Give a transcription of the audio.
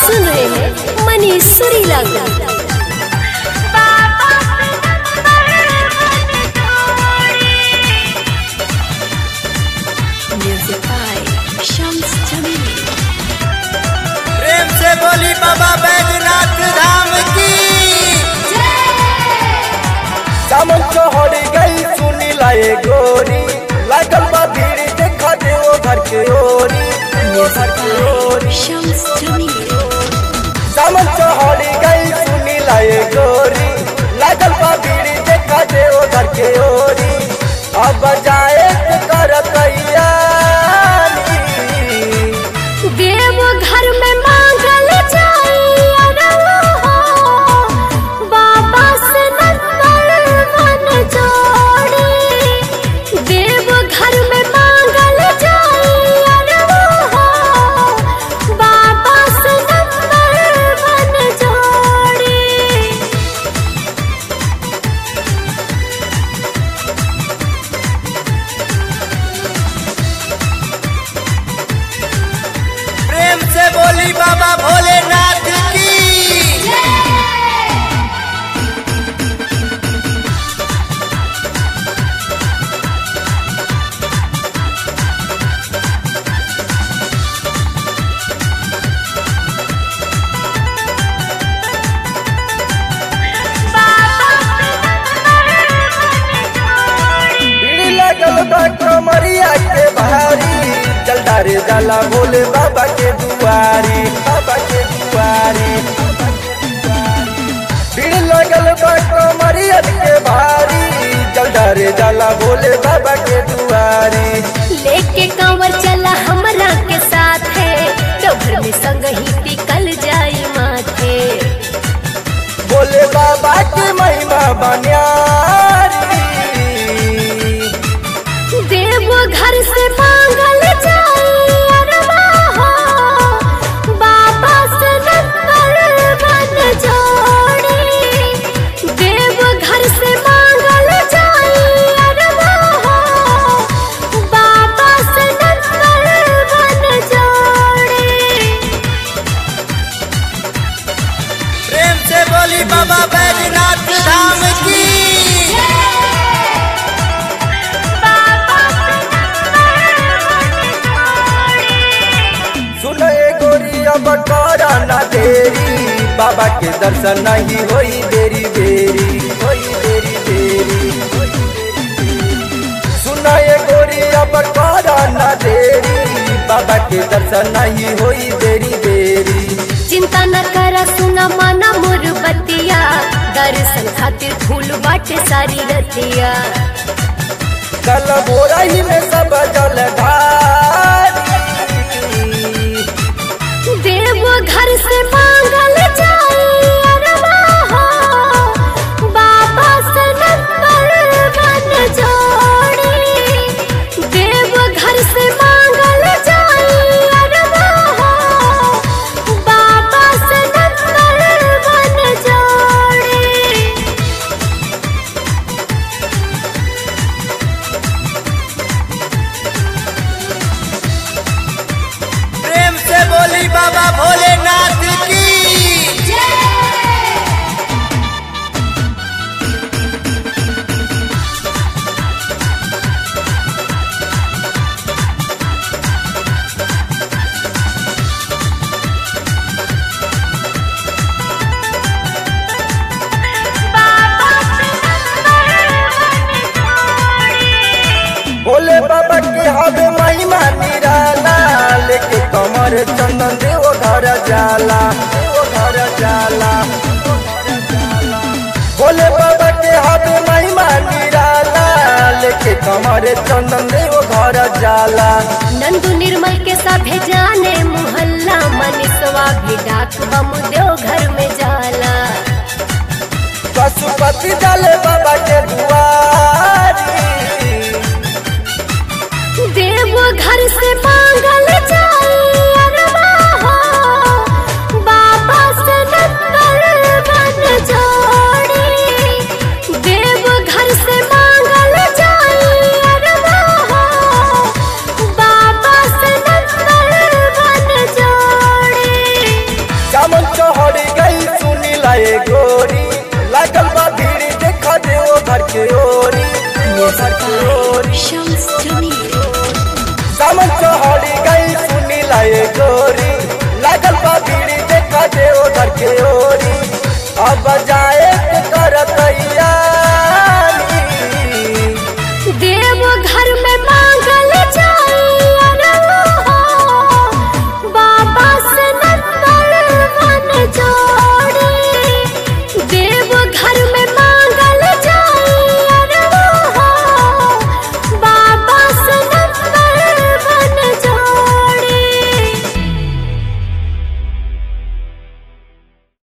सुन रहे हैं मनीष सुरीला को म्यूजिक बाय शम्स जमील प्रेम से बोली बाबा बैजनाथ धाम की सामन चौहड़ी गई सुनी लाए गोरी लागल बा भीड़ देखा दे वो घर के ओरी वो घर के ओरी शम्स जमील सामन चौहड़ी गई सुनी लाए गोरी लागल बा भीड़ देखा दे वो घर के ओरी अब जाए तो कर तैयारी देव घर में मांगल जाई अरवा हो बाबा से नंबर मन जोड़ी देव घर में मांगल जाई अरवा हो बाबा से नंबर मन जोड़ी प्रेम से बोली बाबा भोलेनाथ की भीड़ लगल बा कमरिया के भारी जलदारे जाला भोले बाबा के दुआरी बाबा के दुआरी भीड़ लगल बा कमरिया के भारी जलदारे जाला भोले बाबा के दुआरी लेके कंवर चला हमरा के साथ है डोभर में संग ही टिकल जाई माथे भोले बाबा के महिमा बनियारी देव घर से मांगल जाई अरवा हो बाबा से नंबर बन जोड़ी देव घर से मांगल जाई अरवा हो बाबा से नंबर बन जोड़ी प्रेम से बोली बाबा बैजनाथ धाम की सुने गोरिया बटोरा ना देरी बाबा के दर्शन नहीं होई देरी देरी होई देरी देरी सुनाए गोरिया बटोरा ना देरी बाबा के दर्शन नहीं होई देरी देरी चिंता न करा सुना माना मोर बतिया दर्शन खातिर फूल बाटे सारी रतिया कल बोरा ही में सब जल ढारी देव घर से मांगल जाई अरवा हो बाबा से नंबर बन जोड़ी देव घर से मांगल जाई अरवा हो बाबा से नंबर बन जोड़ी प्रेम से बोली बाबा भोलेनाथ की भोले बाबा के हवे महिमा निराला लेके कमर चंदन देव घर जाला देव घर जाला भोले बाबा के हवे महिमा निराला लेके कमर चंदन देव घर जाला नंदू निर्मल के साथे जाने मोहल्ला मनीषवा भी डाक बम देव घर में जाला पशुपति डाले बाबा के दुआरी देव घर से मांगल जाई अरवा हो बाबा से नंबर बन जोड़ी देव घर से मांगल जाई अरवा हो बाबा से नंबर बन जोड़ी लाए गोरी लागल बा भीड़ देखा दे ओ घर के ओरी ओ घर के ओरी शम्स जमील सामन चौहड़ी गई सुनी लाए गोरी लागल बा भीड़ देखा दे ओ घर के ओरी अब जा